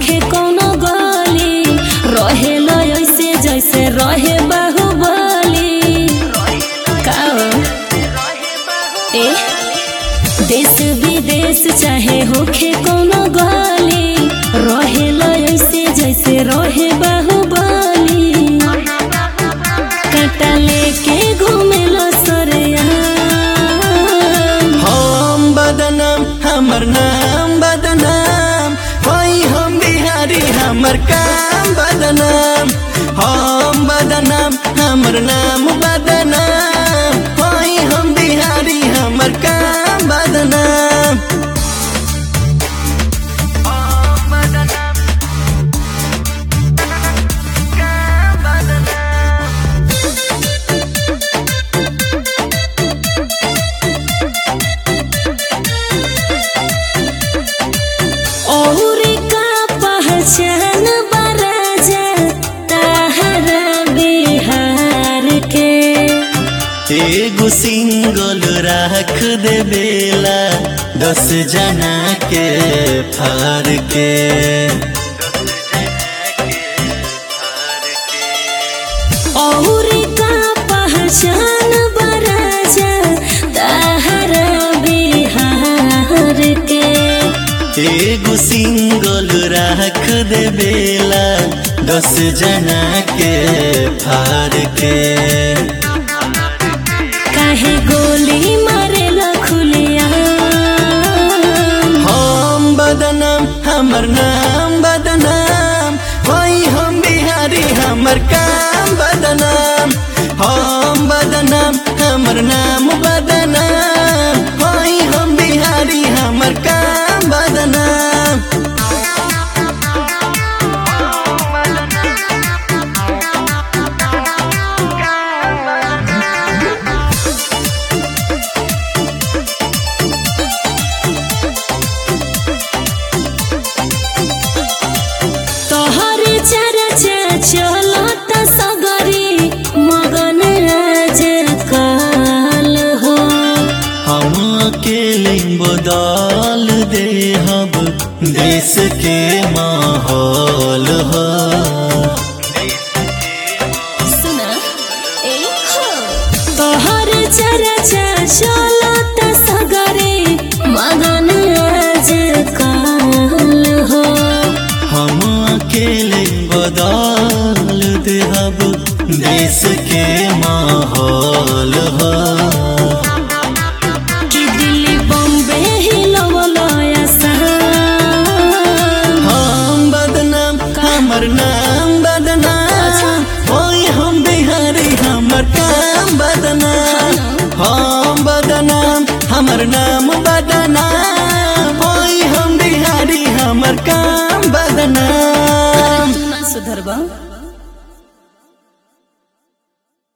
होखे कोनो गली रहे ऐसे जैसे रहे बाहुबली का ए देश विदेश चाहे होखे कोनो गली रहे ऐसे जैसे रहे बाहुबली काटा लेके घूमेला सरेया हम बदनाम हमर नाम बदनाम होई हम बिहारी हमर काम बदनाम हम बदनाम हमर नाम बदनाम होई हम बिहारी हमर काम बदनाम और का पहचान बराजा ताहरा बिहार के एगो सिंगल राख दे बेला दस जना के फार के और का पहचान बराजा ताहरा बिहार के एगो सिंगल राख दे बेला दस जना के फार के काहे गोली मारेला खुलिया हम बदनाम हमर नाम बदनाम होई हम बिहारी हमर काम बदनाम हम बदनाम हमर नाम बदनाम होई हम बिहारी हमर काम बदनाम तोहर चर्चा चलत सगरी मगन राज काल हो हम अकेले बदल दे हब देश के माहौल हो सुना ए हो तोहर चर्चा चलत सगरी मगन राज काल हो हम अकेले बदल दे हब देश के माहौल हो कि दिल्ली बॉम्बे हिलवला हम बदनाम हमर नाम बदनाम होई हम बिहारी हमर काम बदनाम हम बदनाम हमर नाम बदनाम होई हम बिहारी हमर काम बदनाम सुधरबा